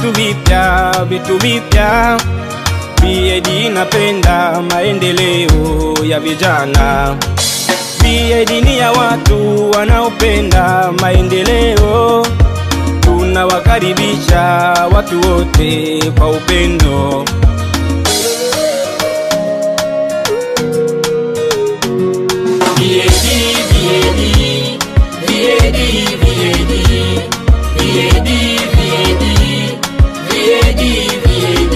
vitu vipya, vitu vipya. BAD inapenda maendeleo ya vijana. BAD ni ya watu wanaopenda maendeleo. Tunawakaribisha watu wote kwa upendo. VAD, VAD, VAD, VAD, VAD, VAD, VAD,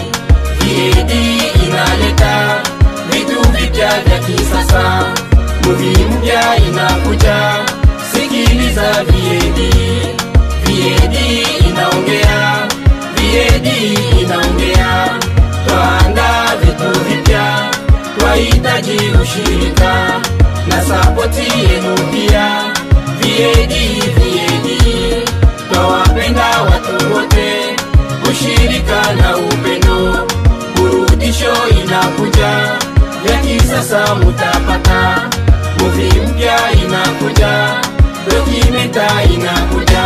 VAD inaleta vitu vipya vya kisasa, movie mpya inakuja, sikiliza VAD, VAD inaongea, VAD inaongea, twaanda vitu vipya, twahitaji ushirika na sapoti yenu pia. VAD, VAD, twawapenda watu wote, ushirika na upendo, burudisho inakuja, ya kisasa mutapata, movie mpya inakuja, dokumenta inakuja.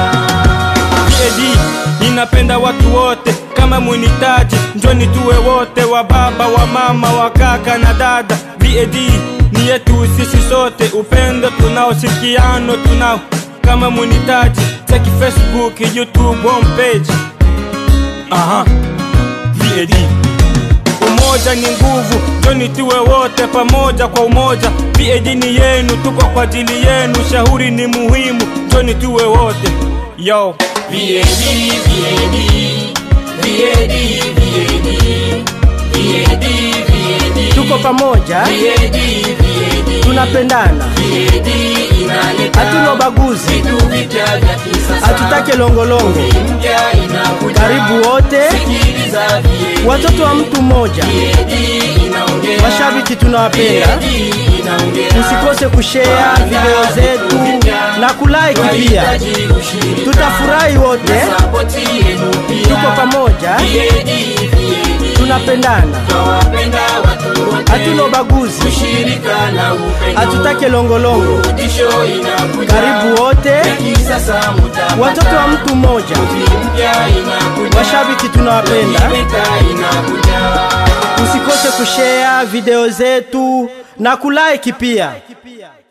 BAD inapenda watu wote, kama munitaji njoni tuwe wote, wa baba wa mama wa kaka na dada. BAD ni yetu sisi sote, upendo tunao, ushirikiano tunao. Kama munitaji cheki Facebook, YouTube homepage. Aha, BAD Umoja ni nguvu, njoni tuwe wote pamoja kwa umoja. BAD ni yenu, tuko kwa ajili yenu, shauri ni muhimu, njoni tuwe wote yo. VAD, VAD, VAD, VAD, VAD, VAD, tuko pamoja, VAD, VAD, tunapendana, VAD inaleta hatuna ubaguzi, vitu vipya vya kisasa, hatutake longolongo. mpya inakuja, Karibu wote, sikiliza VAD, watoto wa mtu mmoja, VAD inaongea, mashabiki tunawapenda. VAD inaongea, Usikose kushare video zetu na kulike pia, Tunahitaji ushirika tutafurahi wote. na sapoti yenu pia. Tuko pamoja, VAD, VAD, tunapendana, twawapenda watu wote, hatuna ubaguzi, ushirika na upendo, hatutake longolongo. burudisho inakuja, Karibu wote, ya kisasa mutapata, watoto wa mtu mmoja, mpya inakuja, mashabiki tunawapenda. dokumenta inakuja. Usikose kushare video zetu na kulike pia.